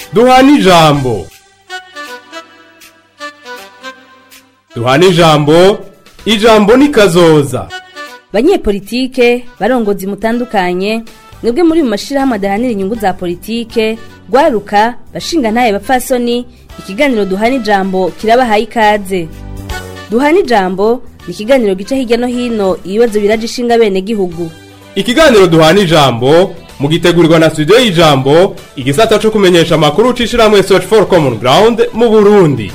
duhana ijambo duhana ijambo ijambo ni kazoza banyepolitike barongozi mutandukanye mwebwe muri mu mashirahamwe adahanira inyungu za politike rwaruka bashinga ntaye bapfasoni ikiganiro duhana ijambo kirabahaye ikaze duhana ijambo ni ikiganiro gica hirya no hino ibibazo biraje ishinga bene gihugu ikiganiro duhana ijambo mugitegurirwa na studio y'ijambo igisata co kumenyesha amakuru c'ishirahamwe search for common ground mu burundi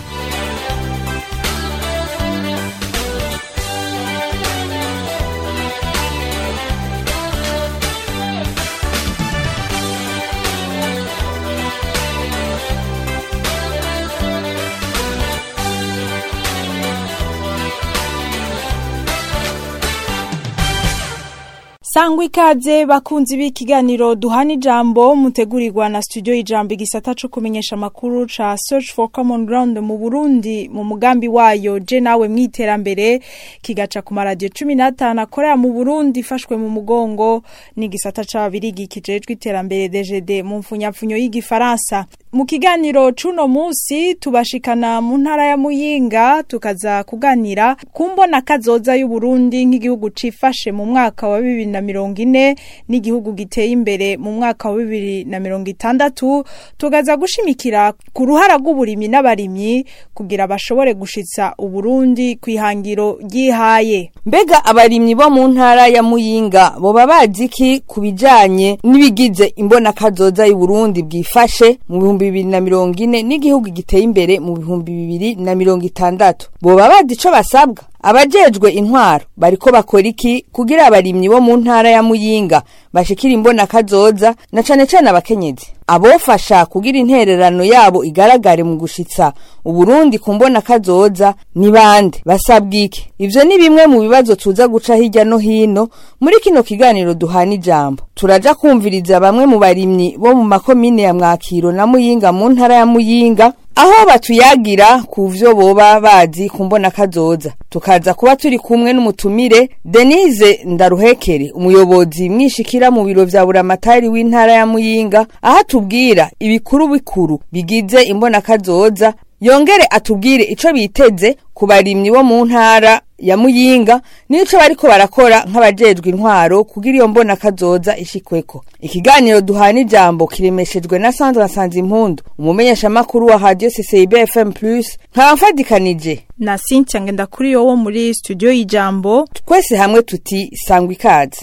sangwa ikaze bakunzi b'ikiganiro duhana ijambo mutegurirwa na studio y'ijambo igisata co kumenyesha amakuru ca search for common ground mu burundi mu mugambi wayo je nawe mwiterambere kigaca ku maradiyo cumi n'atanu akorera mu burundi ifashwe mu mugongo n'igisata c'ababirigi kijejwe iterambere dgd mu mfunyapfunyo y'igifaransa mu kiganiro c'uno musi tubashikana mu ntara ya muyinga tukaza kuganira ku mbona kazoza y'uburundi nk'igihugu cifashe mu mwaka wa bibiri na mirongo ine n'igihugu giteye imbere mu mwaka wa bibiri na mirongo itandatu tugaza gushimikira ku ruhara rw'uburimyi n'abarimyi kugira bashobore gushitsa uburundi ku ihangiro ryihaye mbega abarimyi bo mu ntara ya muyinga boba bazi iki ku bijanye n'ibigize imbona kazoza y'uburundi bwifashe mu bihumbi bibiri na mirongo ine n'igihugu giteye imbere mu bihumbi bibiri na mirongo itandatu boba bazi ico basabwa abajejwe intwaro bariko bakora iki kugira abarimyi bo mu ntara ya muyinga bashikira imbona kazoza na cane cane abakenyezi abofasha kugira intererano yabo igaragare mu gushitsa uburundi ku mbona kazoza ni bande basabwa iki ivyo ni bimwe mu bibazo tuza guca hirya no hino muri kino kiganiro duhana ijambo turaja kumviriza bamwe mu barimyi bo mu makomine ya mwakiro na muyinga mu ntara ya muyinga aho batuyagira ku vyo boba bazi ku mbona kazoza tukaza kuba turi kumwe n'umutumire denise ndaruhekere umuyobozi mwishikira mu biro vya buramatari w'intara ya muyinga aho atubwira ibikuru bikuru bigize imbona kazoza yongere atubwire ico biteze ku barimyi bo mu ntara ya muyinga nico bariko barakora nk'abajejwe intwaro kugira iyo mbona kazoza ishikweko ikiganiro duhana ijambo kiremeshejwe na Sandra Sanzimpundu umumenyesha makuru wa Radio CCIB FM Plus nkaba mfadikanije na Cynthia Ngendakuriyo wo muri studio y'ijambo twese hamwe tuti sangwa ikaze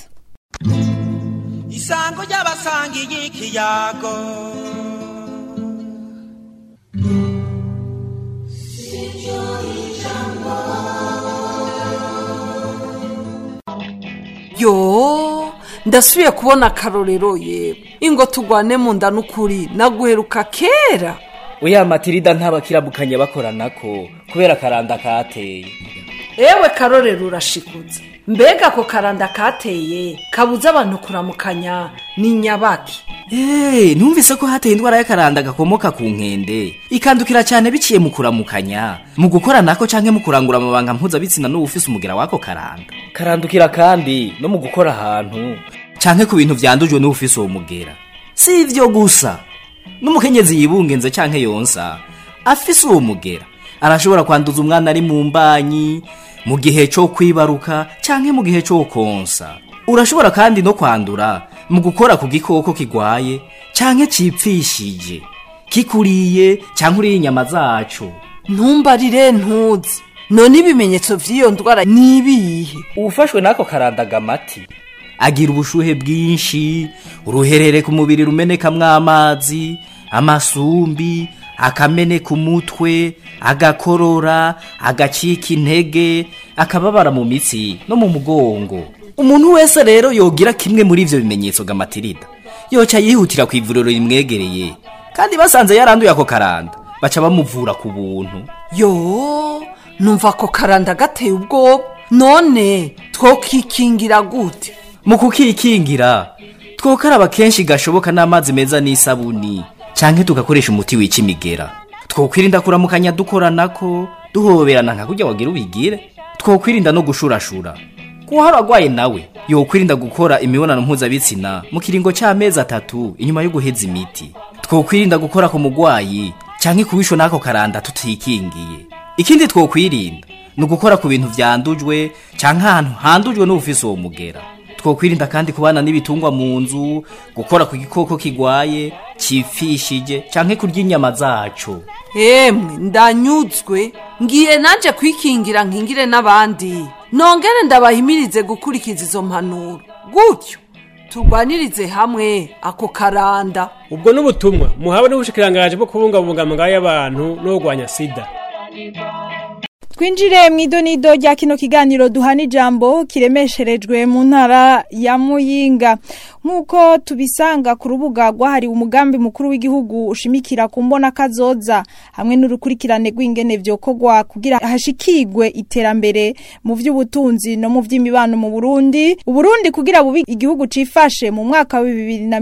isango ry'abasangiye ikiyago yo ndasubiye kubona akarorero yewe ingo tugwane mu nda n'ukuri naguheruka kera oya matirida ntabakirabukanye bakoranako kubera akaranda kateye ewe karorero urashikutse mbega ako karanda kateye kabuza abantu kuramukanya ni nyabaki eee numvise ko hateye indwara y'akaranda gakomoka ku nkende ikandukira cyane biciye mu kuramukanya mu gukora nako canke mu kurangura amabanga mpuzabitsina n'uwufise umugira w'ako karanda karandukira kandi no mu gukora ahantu canke ku bintu vyandujwe n'uwufise uwo mugera si ivyo gusa n'umukenyezi yibungenze canke yonsa afise uwo mugera arashobora kwanduza umwana ari mu mbanyi mu gihe cyo kwibaruka canke mu gihe cyo konsa urashobora kandi no kwandura mu gukora ku gikoko kigwaye canke cipfishije kikuriye canke uriye inyama zaco ntumbarire ntuzi none ibimenyetso vy'iyo ndwara ni ibihe uwufashwe n'ako karandagamati agira ubushuhe bwinshi uruherere ku mubiri rumenekamwo amazi amasumbi akameneka umutwe agakorora agacika intege akababara mu mitsi no mu mugongo umuntu wese rero yogira kimwe muri ivyo bimenyetso gamatirida yoca yihutira ku ivuriro rimwegereye kandi basanze yaranduye ako karanda baca bamuvura ku buntu yo numva ako karanda gateye ubwoba none twokikingira gute mu kukikingira twokaraba kenshi gashoboka n'amazi meza n'isabuni canke tugakoresha umuti wica imigera twokwirinda kuramukanya dukoranako duhoberana nka kurya wagira ubigire twokwirinda no gushurashura kuhara agwaye nawe yokwirinda gukora imibonano mpuzabitsina mu kiringo c'amezi atatu inyuma yo guheza imiti twokwirinda gukora ku mugwayi canke kubishwa n'ako karanda tutikingiye ikindi twokwirinda ni ugukora ku bintu vyandujwe canke ahantu handujwe n'ubufise uwo mugera twokwirinda kandi kubana n'ibitungwa mu nzu gukora ku gikoko kigwaye cipfishije canke kurya inyama zaco emwe ndanyuzwe ngiye nanje kwikingira nkingire n'abandi nongere ndabahimirize gukurikiza izo mpanuro gutyo turwanirize hamwe ako karanda ubwo n'ubutumwa muhawe n'ubushikirangaje bwo kubungabunga amagara y'abantu no kurwanya sida twinjire mu idonido rya kino kiganiro duhana ijambo kiremesherejwe mu ntara ya muyinga nk'uko tubisanga ku rubuga rwahariwe umugambi mukuru w'igihugu ushimikira ku mbona kazoza hamwe n'urukurikirane rw'ingene vyokorwa kugira hashikigwe iterambere mu vy'ubutunzi no mu vy'imibano mu Burundi Uburundi kugira bubi igihugu cifashe mu mwaka wa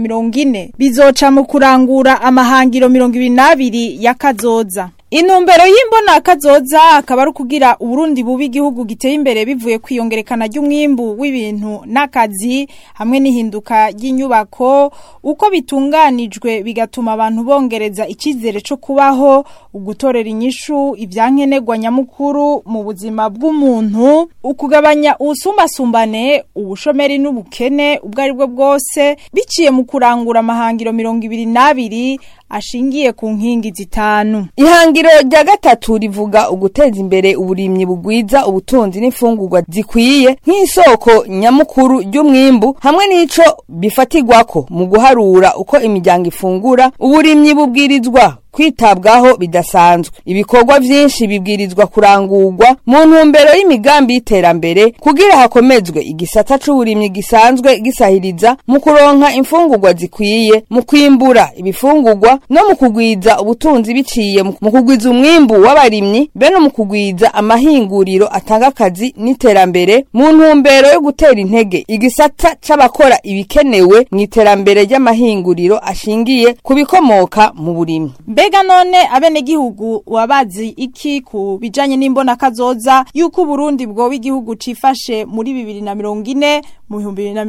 2040 bizoca mu kurangura amahangiro 2022 ya kazoza Inumbero y'imbona kazoza akaba ari kugira Uburundi bubi igihugu giteye imbere bivuye kwiyongerekana ry'umwimbu w'ibintu n'akazi hamwe n'ihinduka ry'inyubako uko bitunganijwe bigatuma abantu bongereza ikizere cyo kubaho ugutorera inyishu ivyankenerwa nyamukuru mu buzima bw'umuntu ukugabanya ubusumbasumbane ubushomeri n'ubukene ubwo ari bwo bwose biciye mu kurangura amahangiro mirongo ibiri n'abiri ashingiye ku nkingi zitanu ihangiro rya gatatu rivuga uguteza imbere uburimyi bugwiza ubutunzi n'imfungurwa zikwiye nk'isoko nyamukuru ry'umwimbu hamwe n'ico bifatirwako mu guharura uko imiryango ifungura uburimyi bubwirizwa kwitabwaho bidasanzwe ibikorwa vyinshi bibwirizwa kurangurwa mu ntumbero y'imigambi y'iterambere kugira hakomezwe igisata c'uburimyi gisanzwe gisahiriza mu kuronka imfungurwa zikwiye mu kwimbura ibifungurwa no mu kugwiza ubutunzi biciye mu kugwiza umwimbu w'abarimyi be no mu kugwiza amahinguriro atanga akazi n'iterambere mu ntumbero yo gutera intege igisata c'abakora ibikenewe mu iterambere ry'amahinguriro ashingiye ku bikomoka mu burimyi Mbega none abenegihugu wabazi iki ku bijanye n'imbona kazoza yuko Burundi bwoba igihugu cifashe muri 2040 mu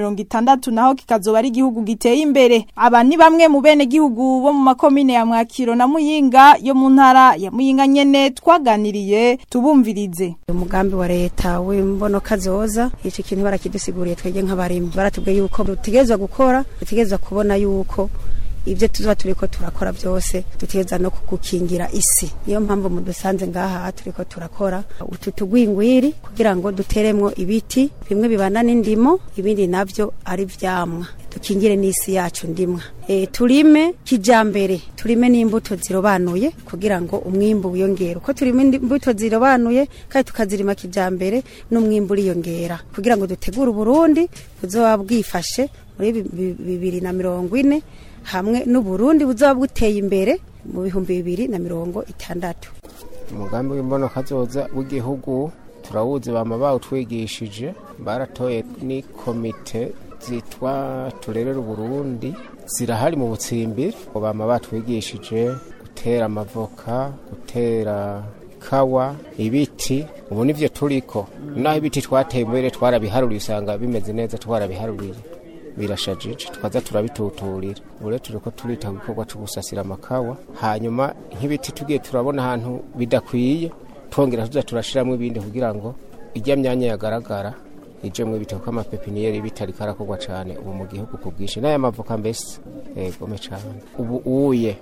2060 naho kikazoba ari igihugu giteye imbere aba ni bamwe mu benegihugu bo mu makomine ya Mwakiro na Muyinga yo mu ntara ya Muyinga nyene twaganiriye tubumvirize umugambi wa leta w'imbono kazoza ico kintu barakidusiguriye twege nk'abarimyi baratubwiye yuko dutegerezwa gukora dutegerezwa kubona yuko ibyo tuzoba turiko turakora byose dutegereza no gukingira isi niyo mpamvu mudusanze ngaha turiko turakora utu tugwingwiri kugira ngo duteremwo ibiti bimwe bibana n'indimo ibindi navyo ari vyamwa dukingire n'isi yacu ndimwa e, turime kijambere turime n'imbuto zirobanuye kugira ngo umwimbu wiyongere uko turime imbuto zirobanuye kandi tukazirima kijambere n'umwimbu uriyongera kugira ngo dutegure uburundi buzoba bwifashe muri bibiri na mirongo ine hamwe n'uburundi buzoba buteye imbere mu bihumbi bibiri na mirongo itandatu umugambi w'imbono kazoza w'igihugu turawuzi bama bawutwigishije baratoye ni komite zitwa turerera uburundi zirahari mu butsimbiri bama batwigishije gutera amavoka gutera kawa ibiti ubu nivyo turiko naho ibiti twateye imbere twarabiharuriye usanga bimeze neza twarabiharuriye birashajije twaza turabituturira ubu rero turiko turita ku gikorwa cyo gusasira amakawa hanyuma nk'ibiti tugiye turabona ahantu bidakwiye twongera tuza turashiramo ibindi kugira ngo ijya myanya yagaragara ijemwo ibiti kuko amapepiniyeri bitari karakorwa cyane ubu mu gihugu ku bwinshi n'aya mavoka mbese egome cyane ubu uye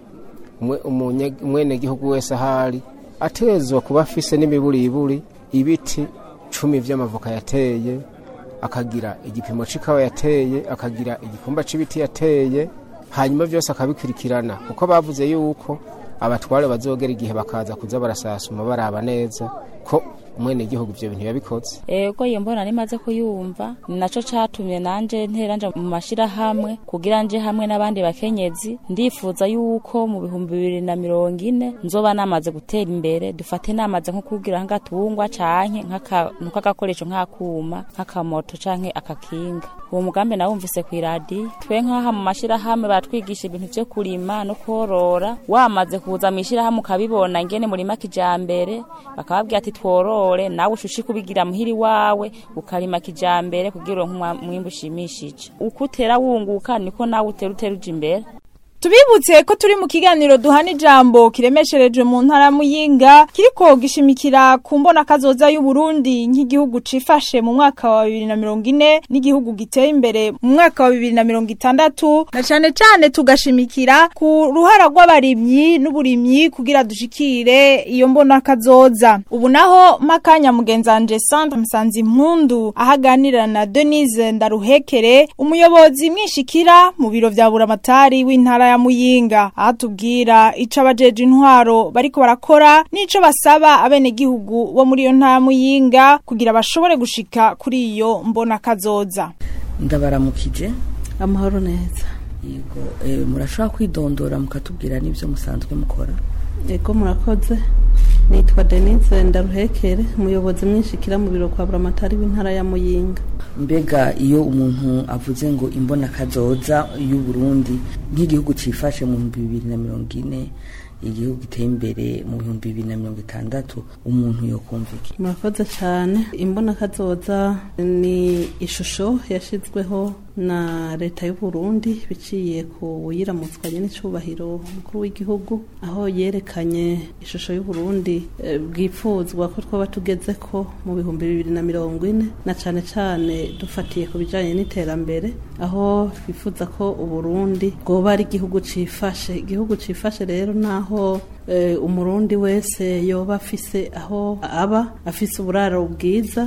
umwenegihugu wese ahari atezwa kuba afise n'imiburiburi ibiti cumi vy'amavoka yateye akagira igipimo c'ikawa yateye akagira igikumba c'ibiti yateye hanyuma vyose akabikurikirana kuko bavuze yuko abatware bazogera igihe bakaza kuza barasasuma baraba neza ko umwene gihugu ivyo bintu yabikoze ego iyo mbona nimaze kuyumva naco catumye nanje ntera nja mu mashirahamwe kugira nje hamwe n'abandi bakenyezi ndifuza yuko mu bihumbi bibiri na mirongo ine nzoba namaze gutera imbere dufate namaze nko kugira nk'agatungwa canke nk'akantu k'agakoresho nk'akuma nk'akamoto canke akakinga uwo mugambi nawumvise kw'iradiyo twe nk'aha mu mashirahamwe baratwigisha ibintu vyo kurima no korora wamaze kuza mw'ishirahamwe ukabibona ngene murima kijambere bakababwira ati tworore nawe ushushi kubigira muhiri wawe ukarima kijambere kugira uronke umwimbu ushimishije uko utera wunguka niko nawe utera utera uja imbere Tubibutse ko turi mu kiganiro duhana ijambo kiremesherejwe mu ntara ya Muyinga kiriko gishimikira ku mbona kazoza y'u Burundi nk'igihugu cifashe mu mwaka wa 2040 n'igihugu giteye imbere mu mwaka wa 2060 na cane cane tugashimikira ku ruhara rw'abarimyi n'uburimyi kugira dushikire iyo mbona kazoza ubu naho makanya mugenzanje Sandra Msanzi Mpundu ahaganira na Denise Ndaruhekere umuyobozi mwishikira mu biro vya buramatari w'intara ya Muyinga ahatubwira ico abajeje intwaro bariko barakora nico basaba abene gihugu bo muri iyo ntara Muyinga kugira bashobore gushika kuri iyo mbona kazoza ndabaramukije amahoro neza yego eh, murashobora kwidondora mukatubwira n'ivyo musanzwe mukora yego murakoze nitwa denise ndaruhekere umuyobozi mwinshikira mu biro kwa buramatari w'intara ya muyinga mbega iyo umuntu avuze ngo imbona kazoza y'u Burundi nk'igihugu cifashe mu 2040 igihugu giteye imbere mu bihumbi bibiri na mirongo itandatu umuntu yokumva iki murakoze cyane imbona kazoza ni ishusho yashyizweho na leta y'u Burundi biciye ku yiramutswanye n'icyubahiro umukuru w'igihugu aho yerekanye ishusho y'u Burundi eh, bwipfuzwa ko twaba tugeze ko mu bihumbi bibiri na mirongo ine na cyane cyane dufatiye ku bijyanye n'iterambere aho twifuza ko uburundi bwoba ari igihugu cifashe igihugu cifashe rero naho eh, umurundi wese yoba afise aho aba afise uburaro bwiza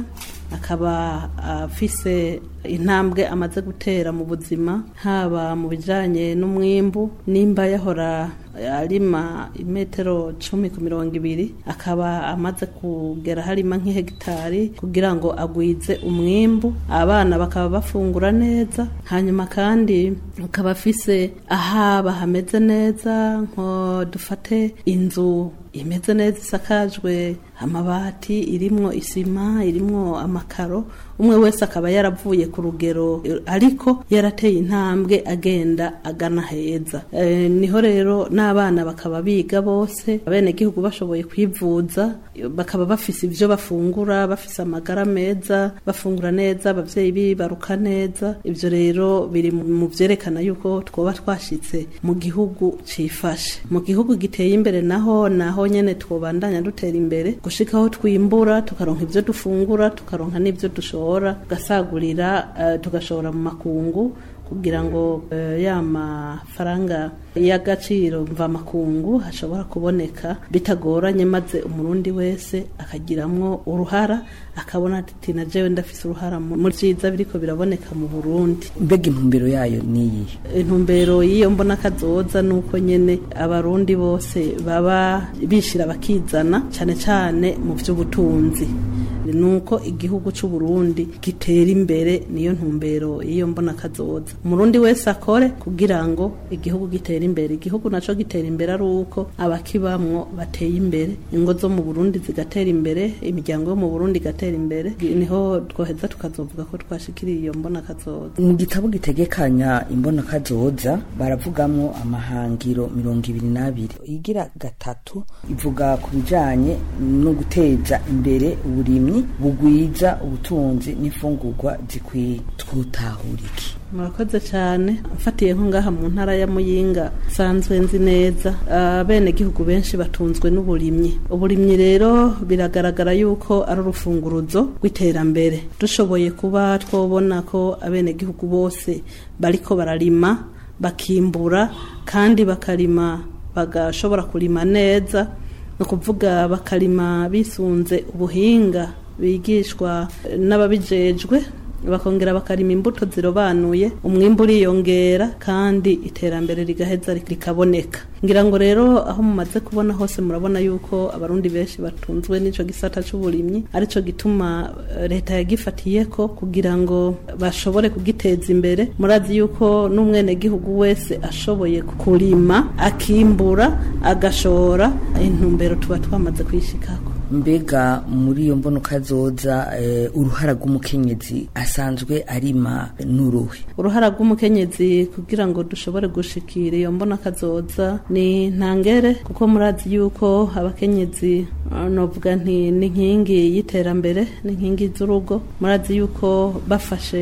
akaba afise intambwe amaze gutera mu buzima haba mu bijyanye n'umwimbu nimba yahora arima imetero cumi ku mirongo ibiri akaba amaze kugera harima nk'ihegitari kugira ngo agwize umwimbu abana bakaba bafungura neza hanyuma kandi akaba afise ahaba hameze neza nko dufate inzu imeze neza isakajwe amabati irimwo isima irimwo amakaro umwe wese akaba yaravuye ku rugero ariko yarateye intambwe agenda agana heza e, niho rero n'abana bakaba biga bose abenegihugu bashoboye kwivuza bakaba bafise ivyo bafungura bafise amagara meza bafungura neza abavyeyi bibaruka neza ivyo rero biri mu vyerekana yuko twoba twashitse mu gihugu cifashe mu gihugu giteye imbere naho naho nyene twobandanya dutera imbere gushika aho twimbura tukaronka ivyo dufungura tukaronka n'ivyo dushora tugasagurira uh, tugashora mu makungu kugira ngo uh, ya mafaranga y'agaciro mva makungu hashobora kuboneka bitagoranye maze umurundi wese akagiramwo uruhara akabona ati na jewe ndafise uruhara mu vyiza biriko biraboneka mu Burundi mbega intumbero yayo niyi intumbero y'iyo mbona kazoza nuko nyene abarundi bose baba bishira bakizana cane cane mu vy'ubutunzi nuko igihugu c'u Burundi gitera imbere niyo ntumbero y'iyo mbona kazoza umurundi wese akore kugira ngo igihugu gitera imbere igihugu naco gitera imbere ari uko abakibamwo bateye imbere ingo zo mu Burundi zigatera imbere imiryango yo mu Burundi igatera imbere niho twoheza tukazovuga ko twashikiriye iyo mbona kazoza mu gitabo gitegekanya imbona kazoza baravugamwo amahangiro mirongo ibiri n'abiri igira gatatu ivuga ku bijanye no guteza imbere uburimyi bugwiza ubutunzi n'imfungurwa zikwiye twutahura iki murakoze cyane mfatiye nko ngaha mu ntara ya muyinga nsanzwe nzi neza abenegihugu benshi batunzwe n'uburimyi uburimyi rero biragaragara yuko ari urufunguruzo rw'iterambere dushoboye kuba twobona ko abenegihugu bose bariko bararima bakimbura kandi bakarima bagashobora kurima neza ni ukuvuga bakarima bisunze ubuhinga bigishwa n'ababijejwe bakongera bakarima imbuto zirobanuye umwimbu uriyongera kandi iterambere rigaheza rikaboneka ngira ngo rero aho mumaze kubona hose murabona yuko abarundi benshi batunzwe n'ico gisata c'uburimyi arico gituma leta yagifatiye ko kugira ngo bashobore kugiteza imbere murazi yuko n'umwenegihugu wese ashoboye kurima akimbura agashora intumbero tuba twamaze kwishikako mbega muri iyo mbono kazoza uh, uruhara rw'umukenyezi asanzwe arima n'uruhe uruhara rw'umukenyezi kugira ngo dushobore gushikira iyo mbona kazoza ni ntangere kuko murazi yuko abakenyezi uh, novuga nti ni inkingi y'iterambere ni inkingi z'urugo murazi yuko bafashe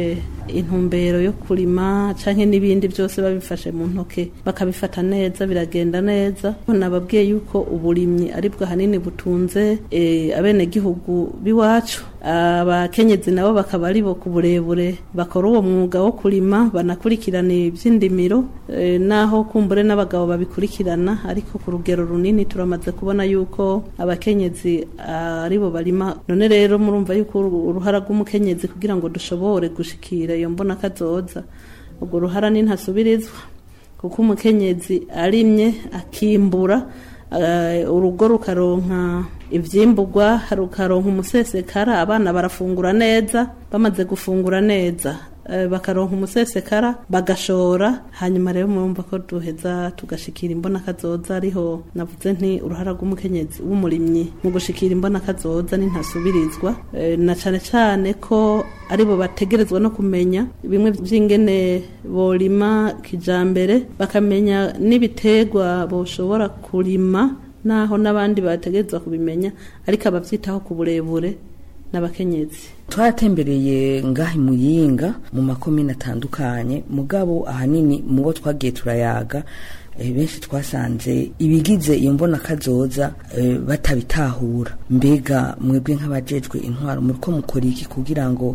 intumbero yo kurima canke n'ibindi byose babifashe mu ntoke bakabifata neza biragenda neza nababwiye yuko uburimyi aribwo hanini butunze eh, abenegihugu b'iwacu abakenyezi nabo bakaba ari bo ku burebure bakora uwo mwuga wo kurima banakurikirana iby'indimiro eh, naho kumbure n'abagabo babikurikirana ariko ku rugero runini turamaze kubona yuko abakenyezi ah, ari bo barima none rero murumva yuko uru- uruhara rw'umukenyezi kugira ngo dushobore gushikira iyo mbona kazoza urwo ruhara ni ntasubirizwa kuko umukenyezi arimye akimbura eh, urugo rukaronka ivyimburwa rukaronka umusesekara abana barafungura neza bamaze gufungura neza eh, bakaronka umusesekara bagashora hanyuma rero murumva ko duheza tugashikira imbona kazoza ariho navuze nti uruhara rw'umukenyezi w'umurimyi mu gushikira imbona kazoza ni ntasubirizwa eh, na cane cane ko aribo bategerezwa no kumenya bimwe vy'ingene borima kijambere bakamenya n'ibiterwa boshobora kurima naho n'abandi bategerezwa kubimenya ariko abavyitaho ku burebure n'abakenyezi twaratembereye ngaha imuyinga mu makomine atandukanye mugabo ahanini mu bo twagiye turayaga eh, benshi twasanze ibigize iyo mbona kazoza eh, batabitahura mbega mwebwe nk'abajejwe intwaro muriko mukora iki kugira ngo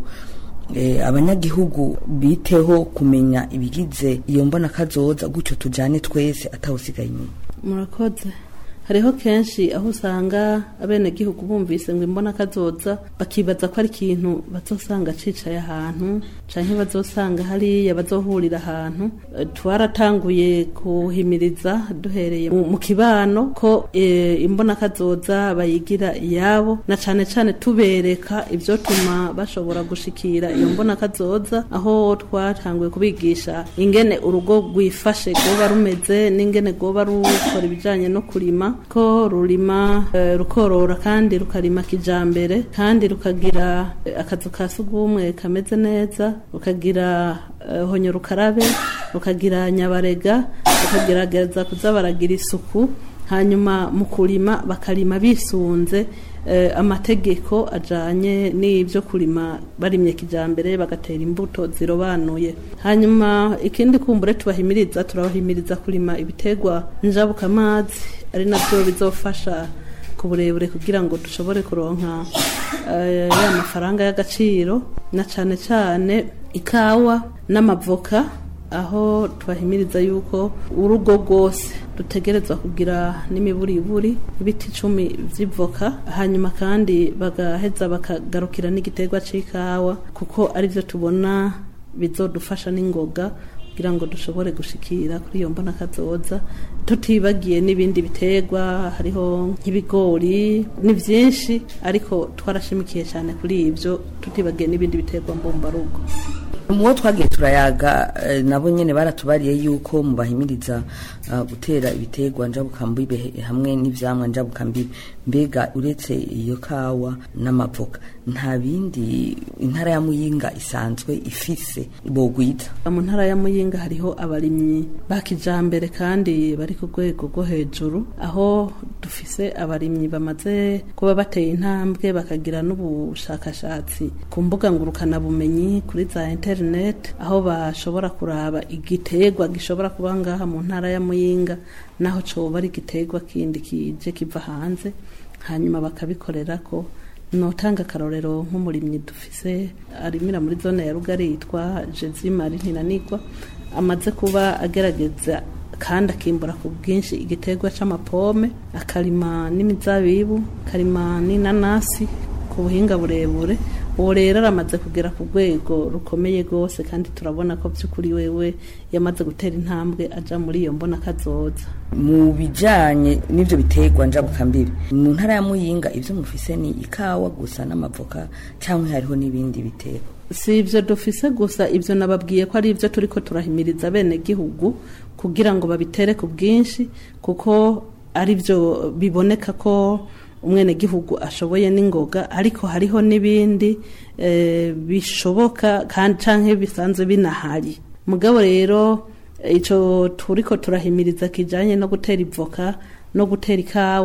eh, abanyagihugu biteho kumenya ibigize iyo mbona kazoza gutyo tujane twese atawusigaye inyuma murakoze hariho kenshi aho usanga abenegihugu bumvise ngo imbona kazoza bakibaza ko ari ikintu bazosanga cicaye ahantu canke bazosanga hariya bazohurira ahantu Eh, twaratanguye kuhimiriza duhereye mu mu kibano ko eh, imbona kazoza bayigira iyabo na cane cane tubereka ivyotuma bashobora gushikira iyo mbona kazoza aho twatanguye kubigisha ingene urugo rwifashe rwoba rumeze n'ingene rwoba rukora ibijanye no kurima ko rurima eh, rukorora kandi rukarima kijambere kandi rukagira eh, akazu ka sugumwe kameze neza rukagira eh, honyo rukarabe rukagira nyabarega rukagerageza kuza baragira isuku hanyuma mu kurima bakarima bisunze eh, amategeko ajanye n'ibyo kurima barimye kijambere bagatera imbuto zirobanuye hanyuma ikindi kumbure tubahimiriza turabahimiriza kurima ibiterwa njabukamazi ari nabyo bizofasha ku burebure kugira ngo dushobore kuronka eh, ya mafaranga y'agaciro na cane cane ikawa n'amavoka aho tubahimiriza yuko urugo rwose rutegerezwa kugira n'imiburiburi ibiti icumi vy'ivoka hanyuma kandi bagaheza bakagarukira n'igiterwa c'ikawa kuko arivyo tubona bizodufasha n'ingoga kugira ngo dushobore gushikira kuri iyo mbona kazoza tutibagiye n'ibindi biterwa hariho nk'ibigori ni vyinshi ariko twarashimikiye cyane kuri ibyo tutibagiye n'ibindi biterwa mbumbarugo mubo twagiye turayaga eh, nabo nyene baratubariye yuko mubahimiriza uh, gutera ibiterwa njabukambibe hamwe n'ivyamwa njabukambibe mbega uretse iyo kawa n'amavoka nta bindi intara ya muyinga isanzwe ifise bogwita mu ntara ya muyinga hariho abarimyi ba kijambere kandi bari ku rwego rwo hejuru aho dufise abarimyi bamaze kuba bateye intambwe bakagira n'ubushakashatsi ku mbuga ngurukanabumenyi kuri za internet aho bashobora kuraba igiterwa gishobora kuba ngaha mu ntara ya muyinga naho coba ari igiterwa kindi kije kiva hanze hanyuma bakabikorera ko notanga akarorero nk'umurimyi dufise arimira muri zone ya rugari yitwa jezimari ntinanigwa amaze kuba agerageza kandi akimbura ku bwinshi igiterwa c'amapome akarima n'imizabibu akarima n'inanasi ku buhinga burebure uwo rero aramaze kugera ku rwego rukomeye rwose kandi turabona ko by'ukuri wewe yamaze gutera intambwe aja muri iyo mbona kazoza mu bijanye n'ivyo biterwa njabukambibe mu ntara ya muyinga ivyo mufise ni ikawa gusa n'amavoka canke hariho n'ibindi biterwa si ibyo dufise gusa ibyo nababwiye ko ari ibyo turi ko turahimiriza bene gihugu kugira ngo babitere ku bwinshi kuko ari byo biboneka ko umwenegihugu ashoboye n'ingoga ariko hariho n'ibindi eh, bishoboka kandi canke bisanzwe binahari mugabo rero ico turiko turahimiriza kijanye no gutera ivoka no gutera ikawa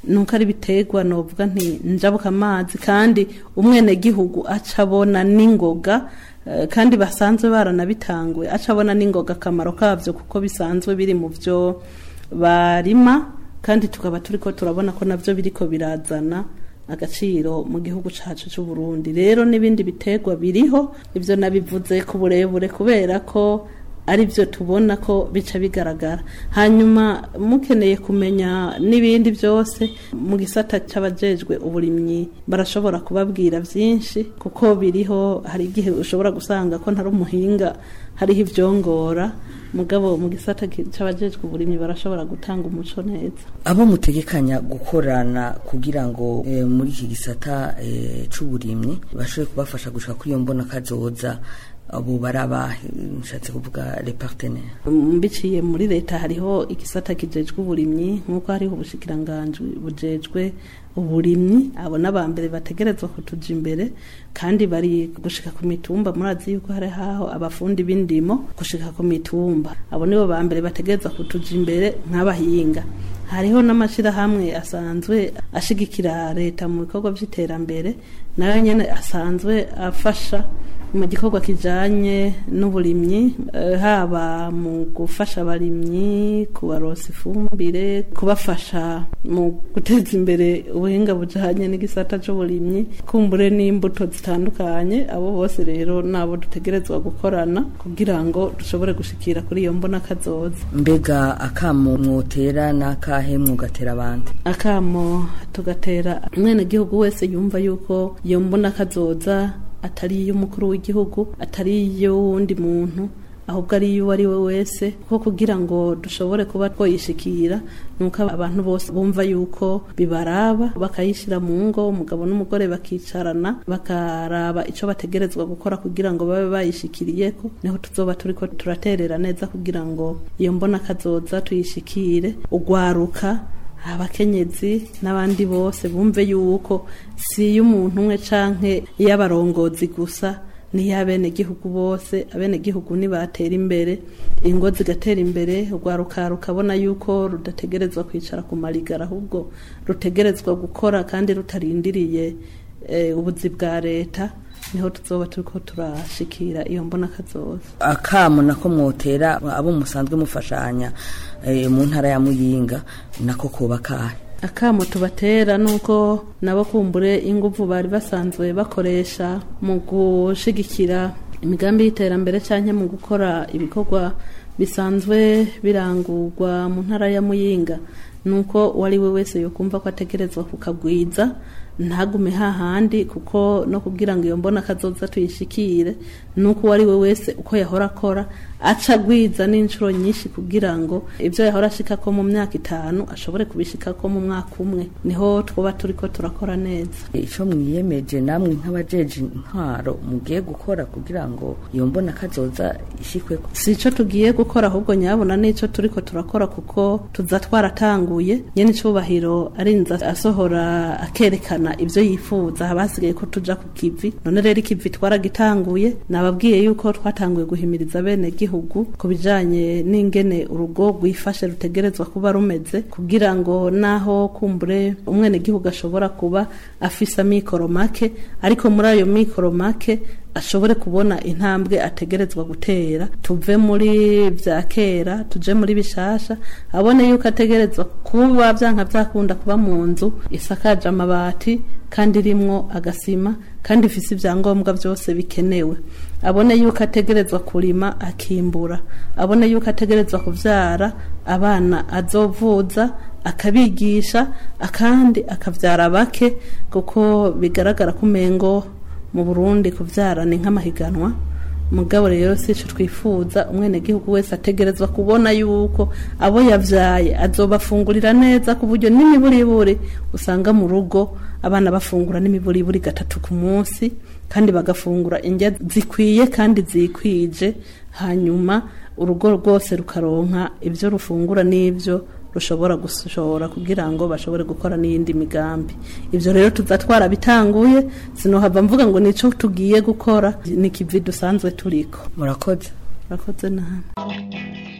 nuko ari biterwa novuga nti njabuka amazi kandi umwenegihugu aca abona n'ingoga eh, kandi basanzwe baranabitangwe aca abona n'ingoga akamaro kavyo kuko bisanzwe biri mu vyo barima kandi tukaba turiko turabona ko navyo biriko birazana agaciro mu gihugu cacu c'u Burundi rero n'ibindi biterwa biriho ivyo nabivuze ku burebure kubera ko ari byo tubona ko bica bigaragara hanyuma mukeneye kumenya n'ibindi byose mu gisata cy'abajejwe uburimyi barashobora kubabwira byinshi kuko biriho hari igihe ushobora gusanga ko ntari umuhinga hariho ibyongora mugabo mu gisata ki- c'abajejwe uburimyi barashobora gutanga umuco neza abo mutegekanya gukorana kugira ngo eh, muri iki gisata eh, c'uburimyi bashobore kubafasha gushika kuri iyo mbona kazoza abo barabahe nshatse kuvuga les partenaires mbiciye muri leta hariho igisata kijejwe uburimyi nk'uko hariho ubushikiranganji bujejwe uburimyi abo n'abambere bategerezwa kutuja imbere kandi bari gushika ku mitumba murazi yuko hari haho abafundi b'indimo gushika ku mitumba abo nibo bambere bategerezwa kutuja imbere nk'abahinga hariho n'amashirahamwe asanzwe ashigikira leta mu bikorwa vy'iterambere nayo nyene asanzwe afasha mu gikorwa kijanye n'uburimyi eh, haba mu gufasha abarimyi kubarosa ifumbire kubafasha mu guteza imbere ubuhinga bujanye n'igisata c'uburimyi kumbure n'imbuto zitandukanye abo bose rero nabo dutegerezwa gukorana kugira ngo dushobore gushikira kuri iyo mbona kazoza mbega akamo mwotera n'akahe mwogatera abandi akamo tugatera umwenegihugu wese yumva yuko iyo mbona kazoza atari iy'umukuru w'igihugu atari iy'uwundi muntu ahubwo ari iyo uwo ari we wese ko kugira ngo dushobore kuba twoyishikira nuko abantu bose bumva yuko bibaraba bakayishyira mu ngo umugabo n'umugore bakicarana bakaraba icyo bategerezwa gukora kugira ngo babe bayishikiriyeko niho tuzoba turiko turaterera neza kugira ngo iyo mbona kazoza tuyishikire ugwaruka abakenyezi n'abandi bose bumve yuko si iy'umuntu umwe canke iy'abarongozi gusa n'iy'abenegihugu bose abenegihugu nibatera imbere ingo zigatera imbere urwaruka rukabona yuko rudategerezwa kwicara ku marigara ahubwo rutegerezwa gukora kandi rutarindiriye eh, ubuzi bwa leta niho tuzoba turiko turashikira iyo mbona kazoza akamo nako mwotera abo musanzwe mufashanya eh, mu ntara ya muyinga nako koba kahe akamo tubatera nuko nabo kumbure inguvu bari basanzwe bakoresha mu gushigikira imigambi y'iterambere cyangwa mu gukora ibikorwa bisanzwe birangurwa mu ntara ya muyinga nuko uwo ari we wese yokumva ko ategerezwa kukagwiza ntagume hahandi kuko no kugira ngo iyo mbona kazoza tuyishikire nuko uwo ari we wese uko yahora akora aca agwiza n'inshuro nyinshi kugira ngo ibyo yahora ashikako mu myaka itanu ashobore kubishikako mu mwaka umwe niho twaba turiko turakora neza ico mwiyemeje namwe nk'abajeje intwaro mugiye gukora kugira ngo iyo mbona kazoza ishikweko si ico tugiye gukora ahubwo nyabona n'ico turiko turakora kuko tuza twaratanguye nyene icubahiro arinza asohora akerekana ivyo yifuza haba hasigaye ko tuja ku kivi none rero ikivi twaragitanguye nababwiye yuko twatanguye guhimiriza bene gihugu ku bijanye n'ingene urugo rwifashe rutegerezwa kuba rumeze kugira ngo naho kumbure umwene gihugu ashobora kuba afise amikoro make ariko muri ayo mikoro make ashobore kubona intambwe ategerezwa gutera tuve muri vya kera tuje muri bishasha abone yuko ategerezwa kuba vyanka vyakunda kuba mu nzu isakaje amabati kandi irimwo agasima kandi ifise ivyangombwa vyose bikenewe abone yuko ategerezwa kurima akimbura abone yuko ategerezwa kuvyara abana azovuza akabigisha akandi akavyara bake kuko bigaragara ko umengo mu Burundi kuvyara ni nk'amahiganwa mugabo rero sico twifuza umwenegihugu wese ategerezwa kubona yuko abo yavyaye azobafungurira neza ku buryo n'imiburiburi usanga mu rugo abana bafungura n'imiburiburi gatatu ku munsi kandi bagafungura indya zikwiye kandi zikwije hanyuma urugo rwose rukaronka ibyo rufungura n'ibyo rushobora gushora kugira ngo bashobore gukora n'iyindi migambi ibyo rero tuza twarabitanguye sinohava mvuga ngo nico tugiye gukora ni kivi dusanzwe turiko murakoze murakoze nawe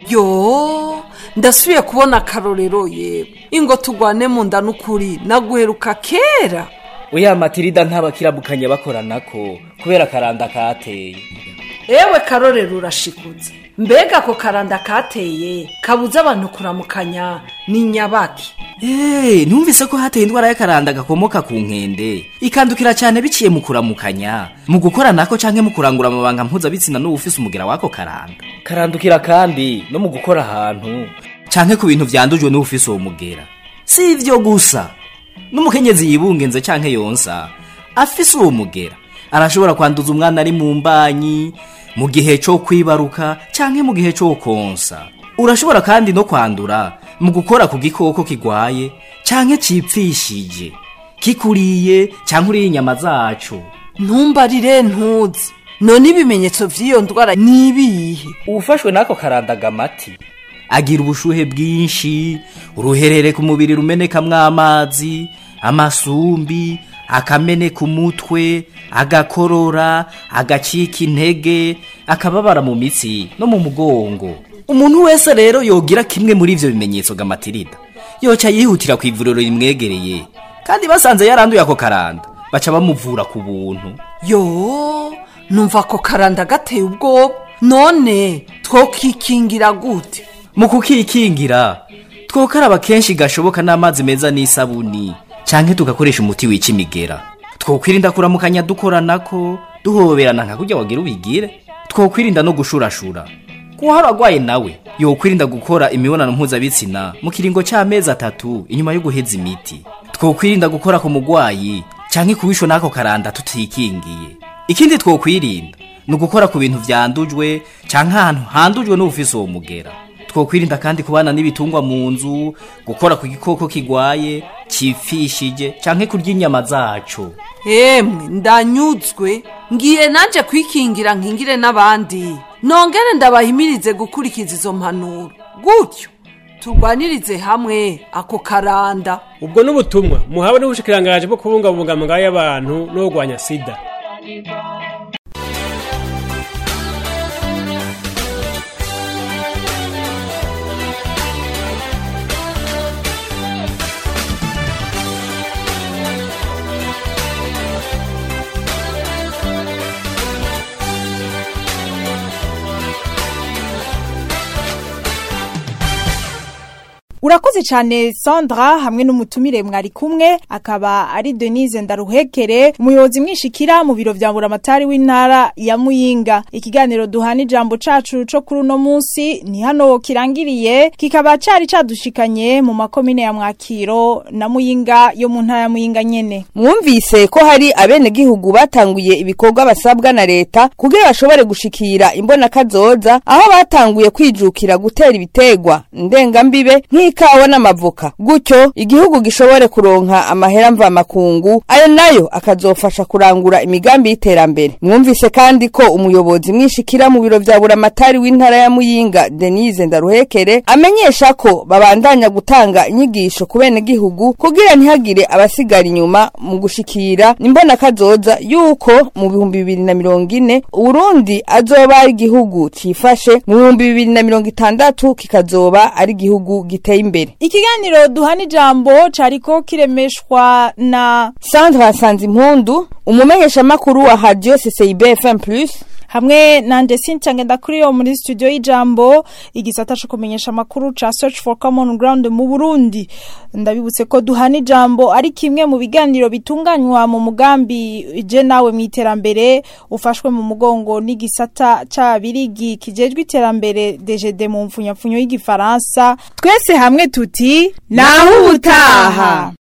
yo ndasubiye kubona akarorero yewe ingo tugwane mu nda n'ukuri naguheruka kera oya matirida ntabakirabukanye bakoranako kubera karanda kateye ewe karorero urashikutse mbega ako karanda kateye kabuza abantu kuramukanya ni nyabaki Eh, numvise ko hateye indwara y'akaranda gakomoka ku nkende ikandukira cyane biciye mu kuramukanya mu gukora nako canke mu kurangura amabanga mpuzabitsina n'uwufise umugera wako karanda karandukira kandi no mu gukora ahantu canke ku bintu vyandujwe n'uwufise uwo mugera si ivyo gusa n'umukenyezi yibungenze canke yonsa afise uwo mugera arashobora kwanduza umwana ari mu mbanyi mu gihe cyo kwibaruka canke mu gihe cyo konsa urashobora kandi no kwandura mu gukora ku gikoko kigwaye canke cipfishije kikuriye canke uriye inyama zaco ntumbarire ntuzi none ibimenyetso vy'iyo ndwara ni ibihe uwufashwe n'ako karandaga amati agira ubushuhe bwinshi uruherere ku mubiri rumenekamwo amazi amasumbi akameneka umutwe agakorora agacika intege akababara mu mitsi no mu mugongo umuntu wese rero yogira kimwe muri ivyo bimenyetso gamatirida yoca yihutira ku ivuriro rimwegereye kandi basanze yaranduye ako karanda baca bamuvura ku buntu yo numva ako karanda gateye ubwoba none twokikingira gute mu kukikingira twokaraba kenshi gashoboka n'amazi meza n'isabuni canke tugakoresha umuti wica imigera twokwirinda kuramukanya dukoranako duhoberana nka kurya wagira ubigire twokwirinda no gushurashura kuba haragwaye nawe yokwirinda gukora imibonano mpuzabitsina mu kiringo c'amezi atatu inyuma yo guheza imiti twokwirinda gukora ku mugwayi canke kubishwa n'ako karanda tutikingiye ikindi twokwirinda ni ugukora ku bintu vyandujwe canke ahantu handujwe n'ubufise uwo mugera twokwirinda kandi kubana n'ibitungwa mu nzu gukora ku gikoko kigwaye cipfishije canke kurya inyama zaco emwe ndanyuzwe ngiye nanje kwikingira nkingire n'abandi nongere ndabahimirize gukurikiza izo mpanuro gutyo turwanirize hamwe ako karanda ubwo n'ubutumwa muhawe n'ubushikirangaje bwo kubungabunga amagara y'abantu no kurwanya sida urakoze cyane sandra hamwe n'umutumire mwari kumwe akaba ari denise ndaruhekere umuyobozi mwishikira mu biro vya buramatari w'intara ya muyinga ikiganiro duhana ijambo cacu co kuri uno munsi ni hano kirangiriye kikaba cari cadushikanye mu makomine ya mwakiro na muyinga yo mu ntara ya muyinga nyene mwumvise ko hari abenegihugu batanguye ibikorwa basabwa na leta kugira bashobore gushikira imbona kazoza aho batanguye kwijukira gutera ibitegwa ndengambibe nk'ikawa n'amavoka gutyo igihugu gishobore kuronka amahera mvamakungu ayo nayo akazofasha kurangura imigambi y'iterambere mwumvise kandi ko umuyobozi mwishikira mu biro vya buramatari w'intara ya muyinga denise ndaruhekere amenyesha ko babandanya gutanga inyigisho ku benegihugu kugira ntihagire abasigara inyuma mu gushikira imbona kazoza yuko mu bihumbi bibiri na mirongo ine uburundi azoba ari igihugu cifashe mu bihumbi bibiri na mirongo itandatu kikazoba ari igihugu giteye imbere ikiganiro duhana ijambo cariko kiremeshwa na sandra nsanzimpundu umumenyeshamakuru wa radio ccib fm plus hamwe nanje Cynthia Ngendakuriyo muri studio y'ijambo igisata cyo kumenyesha makuru ca Search for Common Ground mu Burundi ndabibutse ko duhana ijambo ari kimwe mu biganiro bitunganywa mu mugambi je nawe mu iterambere ufashwe mu mugongo n'igisata c'abirigi kijejwe iterambere DGD mu mfunyapfunyo y'igifaransa twese hamwe tuti naho ubutaha